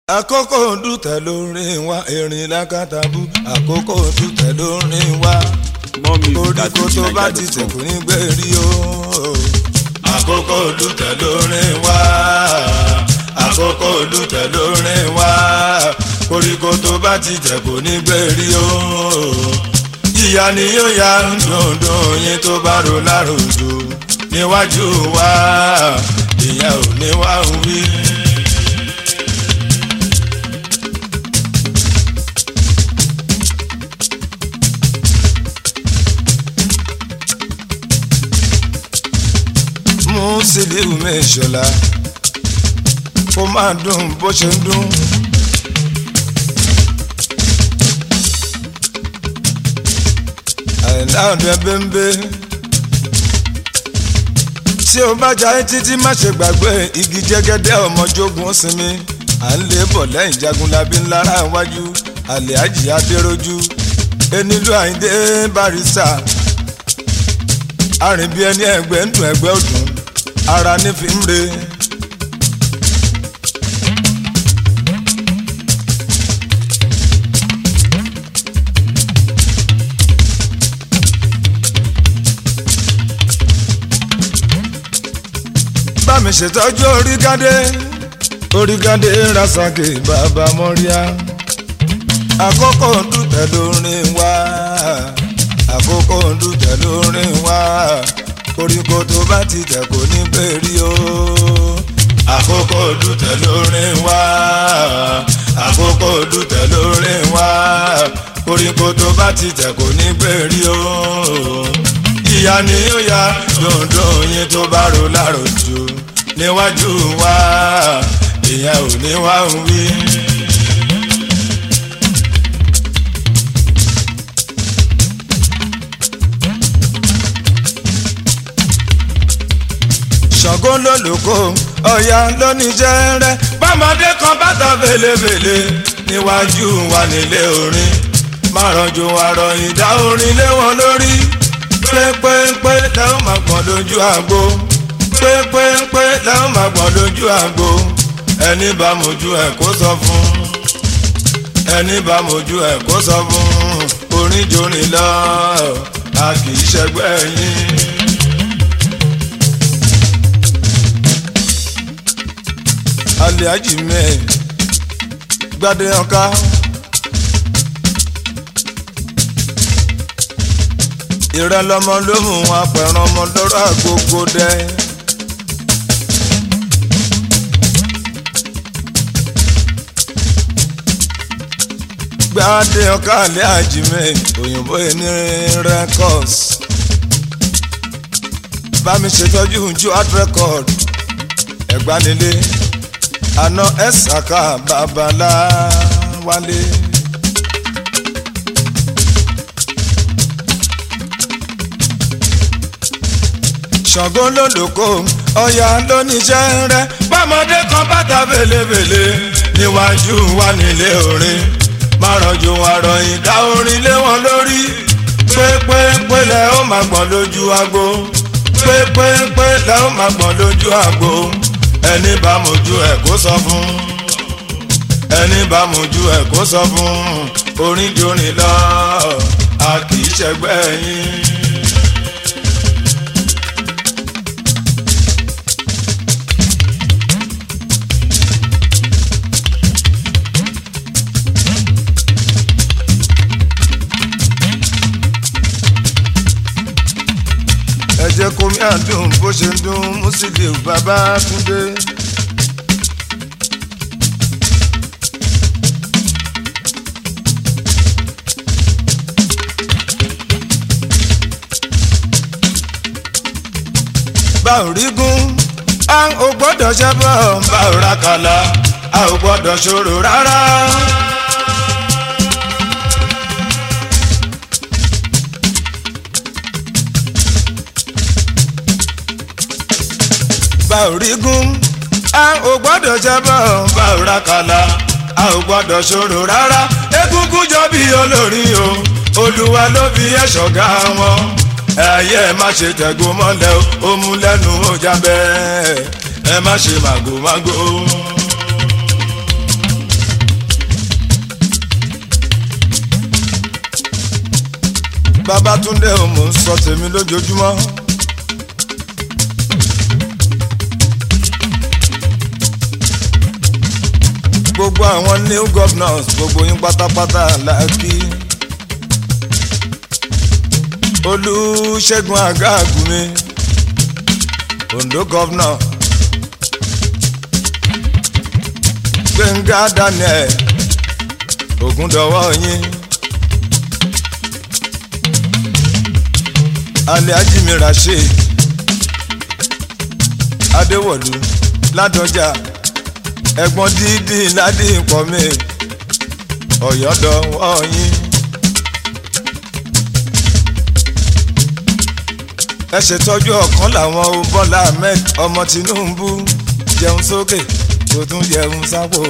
àkókò dùtẹ̀ lórin wa erin lákàtàbù àkókò dùtẹ̀ lórin wa koríko tó bá ti tẹ̀kù ní gbèrí o. àkókò dùtẹ̀ lórin wa àkókò dùtẹ̀ lórin wa koríko tó bá ti tẹ̀kù ní gbèrí o. ìyá ni yóò ya dundun yín tó bá ro láròjò níwájú wa ìyẹn ò ní wá wí. mú sílíù mẹ́ṣọ́lá kó máa dùn bó ṣe ń dùn. àìlá ọ̀dọ̀ bẹ́ńbẹ́ tí o bá jayé títí má ṣe gbàgbé igi jẹ́gẹ́dẹ́ ọmọjogun ó sinmi à ń lé bọ̀ lẹ́yìn jagunlabi ńlára iwájú àlẹ́ àjìyá déròjú enílù àyíndé barista arìnbí ẹni ẹgbẹ́ ń dùn ẹgbẹ́ òdùn ara ní fi ń re. bá mi ṣètọ́jú orígádé orígádé rasaki bàbá mọ́ríà àkókò dùtẹ̀ lórin wá àkókò dùtẹ̀ lórin wá koríko tó bá ti tẹ̀ kò ní bẹ́ẹ̀rí o. àkókò dùtẹ̀ lórin wá àkókò dùtẹ̀ lórin wá koríko tó bá ti tẹ̀ kò ní bẹ́ẹ̀rí o. ìyá ni ó ya dundun yín tó bá ro láròjù níwájú wa ìyẹn ò ní wá ń wí. ṣàngó lólùkọ́ ọ̀yà lóníjẹ́rẹ́ bọ́mọdé kan bàtà fèlèfèlè níwájú wa nílé orin márànjú àrọ̀ ìdá orin lé wọn lórí pépépé lẹ́wọ̀n máa gbọ́n lójú àgbo pépépé lẹ́wọ̀n máa gbọ́n lójú àgbo ẹni bá mojú ẹ̀ kó sọ fún ẹni bá mojú ẹ̀ kó sọ fún orin jórin lọ a kì í ṣẹgbẹ́ yín. aliaji mẹ gbadé ọká ìrẹlọmọ ló mú apẹ̀ràn ọmọ lọ́rọ̀ àgógó dẹ. gbadé ọká aliaji mẹ òyìnbó ẹni records bá mi ṣètọ́jú ju art record ẹ̀gbánilé àná ẹ̀sàkà babaláwálé. ṣàngó lólùkó ọ̀yà lóníṣẹ́ rẹ bọ́mọdé kan bàtà fèlèfèlè níwájú wa nílé orin márànjú àrọ̀ ìdá orin lé wọn lórí pépépé lẹ́ ó máa gbọ́n lójú agbo pépépé lẹ́ ó máa gbọ́n lójú agbo ẹni bá mojú ẹ kó sọ fún ẹni bá mojú ẹ kó sọ fún orin jórin lọ a kì í ṣẹgbẹ́ yín. ẹ jẹ́ kó mi àdùn bó ṣe ń dún Musiliu Babátúndé. bá ò rí gún a ò gbọ́dọ̀ ṣẹ́bọ̀ bá ò ra kàlà a ò gbọ́dọ̀ ṣòro rárá. bá ò rí gún a ò gbọ́dọ̀ ṣẹ́bọ̀ bá ò ra kàlà a ò gbọ́dọ̀ ṣòro rárá egungun jọ bí olórin o olúwa ló fi ẹ̀ ṣọ̀gá wọn ẹyẹ ẹ má ṣe tẹ̀gùn mọ́lẹ̀ ó mú lẹ́nu ó jábẹ́ ẹ má ṣe màgòmágó. Babátúndé ò mò ń sọ tèmi lójoojúmọ́. gbogbo àwọn new governors gbogbo yín pátápátá la kí. Olúṣẹ́gun Àgàgùnmi Ondo governor. Gbẹ̀ngà Daniel Ògúndọ̀wọ́ yín. Alhaji mi Rasheed Adéwọ̀lú Ládọjà ẹ̀gbọ́n dídì ládì pọ̀ mi ọ̀yọ́dọ̀wọ́ yín. ẹ ṣètọ́jú ọ̀kan làwọn o Bọ́lá Ahmed ọmọ Tinubu jẹun sókè kò tún jẹun sápò.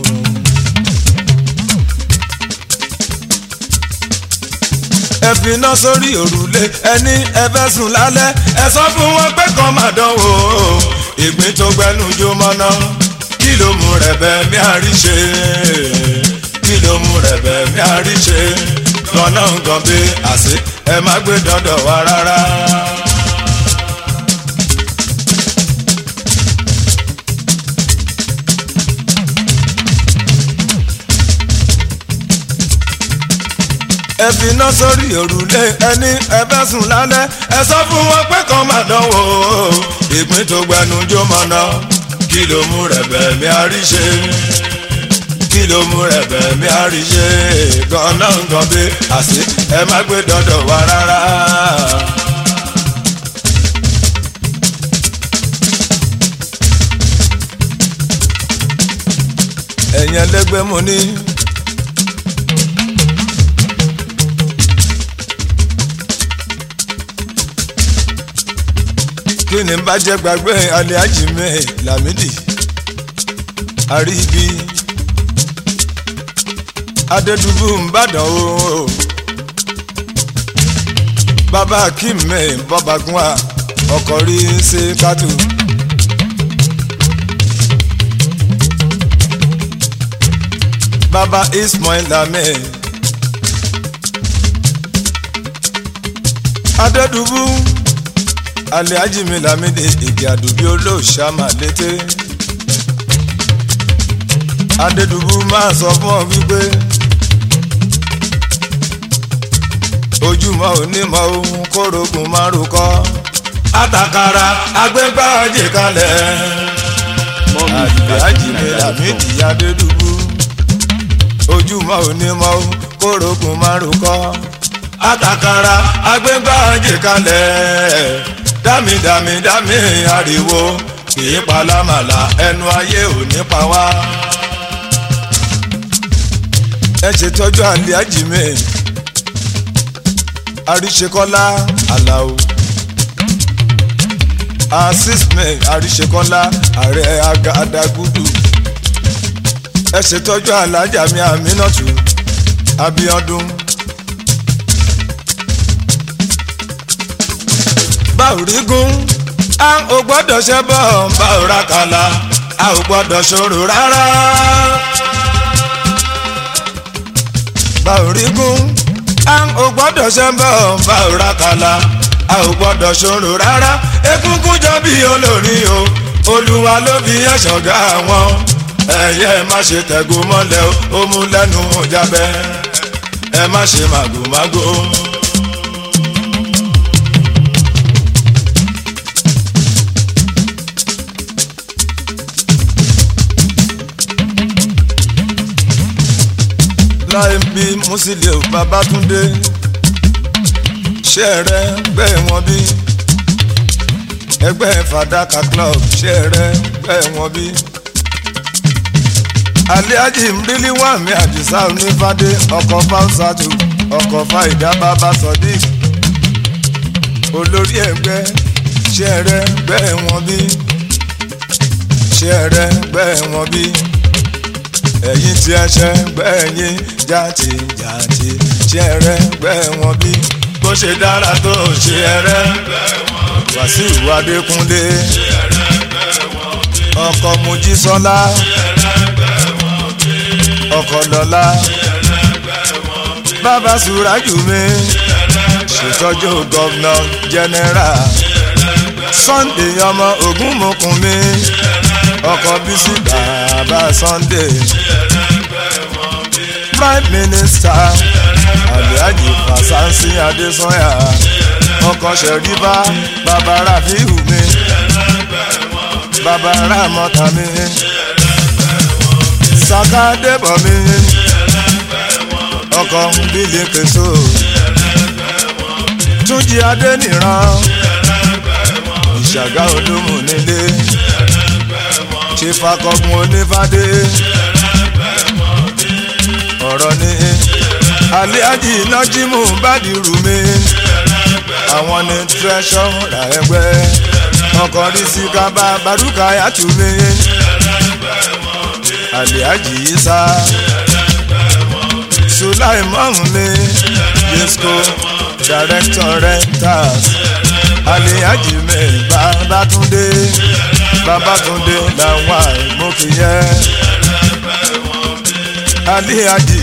ẹ fi iná sórí òrùlé ẹni ẹ fẹ́ sùn lálẹ́ ẹ sọ fún wọn pé kàn máa dánwò ìgbín tó gbẹnu jó mọ́ná kí ló mú rẹ̀bẹ̀ mi àríṣe kí ló mú rẹ̀bẹ̀ mi àríṣe lọ́nà nǹkan bí àṣẹ ẹ má gbé dọ́dọ̀ wá rárá. ẹ fi iná sórí òrùlé ẹni ẹ fẹ́ sùn lálẹ́ ẹ sọ fún wọn pé kàn máa dánwò ìpín tó gbẹnu jó mọ́ná kí ló mú rẹ̀bẹ̀ mi àríṣe kí ló mú rẹ̀bẹ̀ mi àríṣe gánà nǹkan bí àṣẹ ẹ má gbé dọ́dọ̀ wá rárá. ẹ̀yin ẹlẹ́gbẹ́ mo ní. kí ni bá jẹ́ gbàgbé Alhaji mi Lamidi àríbi Adédùbú Ìbàdàn o bàbá Akeem mi bọ́bàgúnwà ọkọ̀ rí ṣe kátó. bàbá Ismail Lame Adédùbú Alhaji mi Lamidi ìgè àdùbí olóòṣà máa létè Adédùbú máa sọ fún ọ wípé ojúmọ́ onímọ̀ ohun kórógùn márùn kọ́ àtàkàrà agbẹ́gbàjì kalẹ̀ Alhaji mi Lamidi Adédùbú ojúmọ́ onímọ̀ ohun kórógùn márùn kọ́ àtàkàrà agbẹ́gbàjì kalẹ̀ dámi dámi dámi ariwo kìí palámàlà ẹnu ayé ò ní pa wá. ẹ ṣètọ́jú Alhaji mi àríṣekọ́lá aláwo assist me àríṣekọ́lá ààrẹ agadagudu ẹ ṣètọ́jú alájà mi àmínàtú abíọ́dún. báwòrígún a ò gbọ́dọ̀ ṣe bọ́ báwòrá kàlà a ò gbọ́dọ̀ ṣòro rárá. báwòrígún a ò gbọ́dọ̀ ṣe bọ́ báwòrá kàlà a ò gbọ́dọ̀ ṣòro rárá. egungun jọ bí olórin o olúwa ló fi ẹ̀ṣọ̀gá wọn ẹ̀yẹ má ṣe tẹ̀gùn mọ́lẹ̀ ó mú lẹ́nu jábẹ́ ẹ má ṣe màgòmágó. láì bí Musiliu Babátúndé ṣe rẹ gbẹ wọn bí ẹgbẹ́ fàdákà club ṣe rẹ gbẹ wọn bí. Alhaji mbili wà mí àdìsá onífàdé ọkọ̀ fáwùsàtù ọkọ̀ fàìdá bàbá sodiq olórí ẹgbẹ́ ṣe rẹ gbẹ wọn bí ṣe rẹ gbẹ wọn bí ẹ̀yin tí ẹ ṣe gbẹ̀yìn jáde jáde ṣe rẹ gbẹ wọn bí bó ṣe dára tó ṣe rẹ Wàsíù Adékúnlé ọkọ Mojísọ́lá ọkọ Lọ́lá bàbá Sùrájù mi ṣètọ́jú gọ́vnà jẹ́nẹ́rà sunday ọmọ ogunmọkùnmi ọkọ̀ bísí bàbá sunday prime minister alhaji fasansi adesanya ọkọ̀ ṣẹ̀ríbá bàbá rafiu mi bàbá ramọ́ta mi saka débọ̀ mi ọkọ̀ bílẹ̀ kẹsọ túnjí adéníran ìṣàgá olómù nílé ṣe fakọgun onífádé ọ̀rọ̀ ní aliaji nájímù bádìrú mi àwọn ní tírẹ́ṣọ́ra ẹgbẹ́ ọkọ̀ rí sí kábà bàrúkà yàtú mi aliaji isa sulaimon mi yesco director rentals aliaji mi babatunde babatunde làwọn àìmọkìyẹ aliaji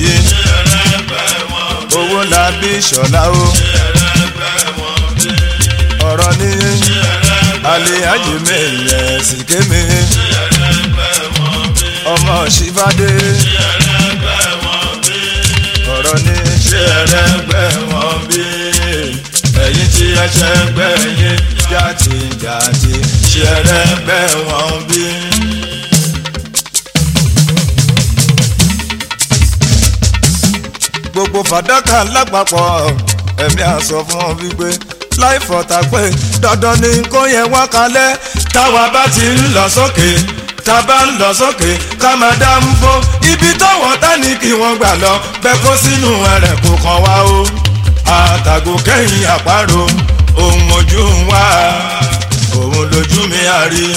owó làbí ṣọlá o ọ̀rọ̀ ní aliaji mi yẹ sìké mi ọmọ ṣífàdé ọ̀rọ̀ ní ṣé ẹlẹ́gbẹ́ wọn bí ẹ̀yìn tí ẹ ṣe gbẹ́ yín jàtìjàtì ṣé ẹlẹ́gbẹ́ wọn bí. gbogbo fàdákà lápapọ̀ ẹ̀mí àsọ fún ọ wípé láì fọ̀tà pé dandan ni kó yẹ wá kalẹ̀ táwa bá ti ń lọ sókè tá a bá ń lọ sókè ká máa dá ń fó ibi tọ́wọ́ tá ní kí wọ́n gbà lọ bẹ́ẹ̀ kó sínú ẹ̀rẹ̀ kó kàn wá o àtàgò kẹ́yìn àparò ohun ojú ń wá òun lójú mi àrí.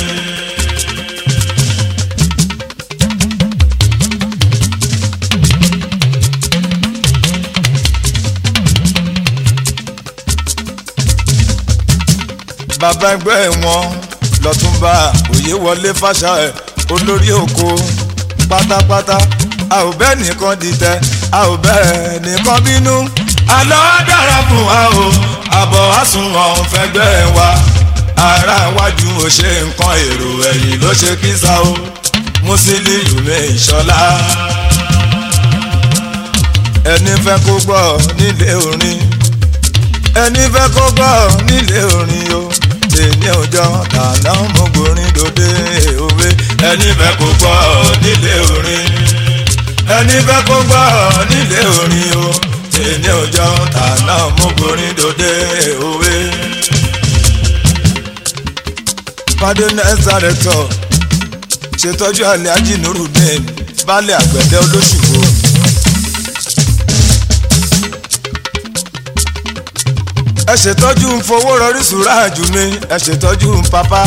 bàbá ẹgbẹ́ wọn lọ́túnba òye wọlé fàṣà ẹ̀ olórí oko pátápátá a ò bẹ́ẹ̀ nìkan dìtẹ̀ a ò bẹ́ẹ̀ nìkan bínú. àlọ́ dára fún wa o àbọ̀ àsùnwọ̀n fẹ́gbẹ́ wa ara wájú ò ṣe nǹkan èrò ẹ̀yìn ló ṣe kísà o Musiliu mi ìṣọlá ẹni fẹ́ kó gbọ́ nílé orin ẹni fẹ́ kó gbọ́ nílé orin o tèmi ọjọ́ tàná mo gborin dòde òwe ẹni fẹ́ kó gbọ́ nílé orin ẹni fẹ́ kó gbọ́ nílé orin o tèmi ọjọ́ tàná mo gborin dòde òwe. fadé nẹ́sà rẹ̀ tọ̀ ṣètọ́jú àlẹ́ ajínúrúdẹ́n baálé àgbẹ̀dẹ olóṣùwò. ẹ ṣètọ́jú ń fowó rọrí sùúrà jù mí ẹ ṣètọ́jú ń papá.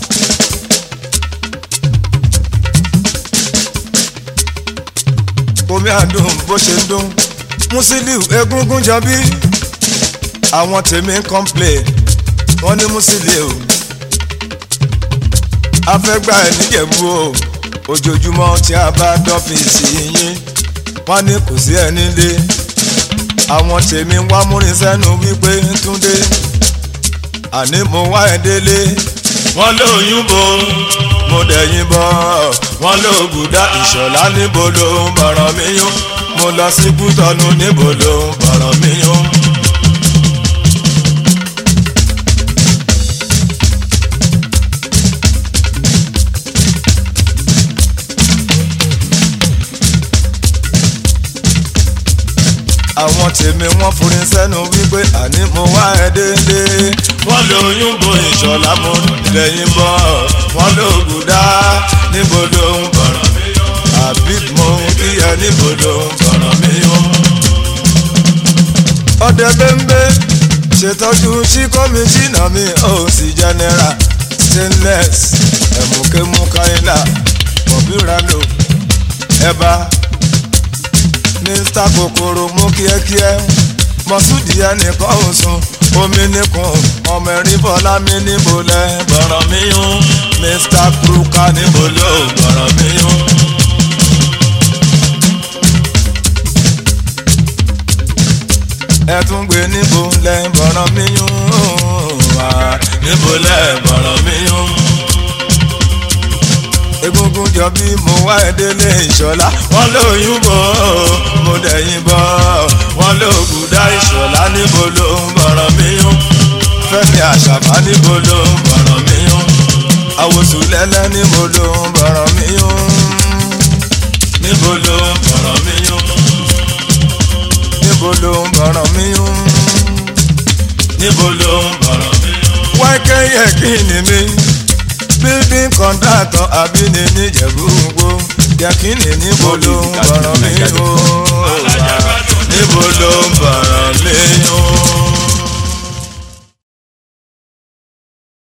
omi àdùn bó ṣe ń dún Musiliu egungun jọbí àwọn tèmi ń complain wọ́n ní Musiliu afẹ́gbà ẹ̀ níjẹ̀bú o ojoojúmọ́ tí a bá dọ́fíìsì yín wọ́n ní kò sí ẹ nílé àwọn tèmi wá múrin sẹ́nu wípé túndé àní mo wá ẹ délé wọ́n lóyún bo mo dẹ̀yìn bọ̀ wọ́n lóògùdá ìṣọ̀lá níbo ló ń bọ̀rọ̀ mi yún mo lọ sí kútọ́nù níbo ló ń bọ̀rọ̀ mi yún. àwọn tèmi wọ́n forin sẹ́nu wípé àní mo wá ẹ délé. wọ́n lóyún bo ìṣọ̀lá mo lẹ́yìn bọ̀ wọ́n lóògùn dá níbo ló ń bọ̀rọ̀ mi yó. àbí mo kí ẹ níbo ló ń bọ̀rọ̀ mi yó. ọdẹ bẹ́ńbẹ́ ṣètọ́jú sí kọ́míṣínà mi ó sì general stainless ẹ̀mùkémù káyínà bọ̀bíràlò ẹ̀bá mr kokoro mú kíákíá mọ̀súdì ẹnìkan ò sùn omi nìkan ọmọ ẹ̀rín bọ́lá mi níbo lẹ bọ̀rọ̀ mi yún mr kruka níbo ló bọ̀rọ̀ mi yún. ẹ tún gbé níbo lẹ bọ̀rọ̀ mi yún wá níbo lẹ bọ̀rọ̀ mi yún. egungun jọ bí mo wá ẹdẹlẹ ìṣọlá wọn lóyún bọ mo dẹ̀yìn bọ wọn lóògùn dá ìṣọlá níbo ló ń bọ̀rọ̀ mi yún. fẹ́mi àṣàbá níbo ló ń bọ̀rọ̀ mi yún. àwòsùn lẹ́lẹ́ níbo ló ń bọ̀rọ̀ mi yún. níbo ló ń bọ̀rọ̀ mi yún níbo ló ń bọ̀rọ̀ mi yún. níbo ló ń bọ̀rọ̀ mi yún. wáìkẹ́ yẹ kí ni mi building contractor àbí ni níjẹ̀bú gbó yẹ kí ni níbo ló ń bọ̀rọ̀ mi yún. níbo ló ń bọ̀rọ̀ mi yún.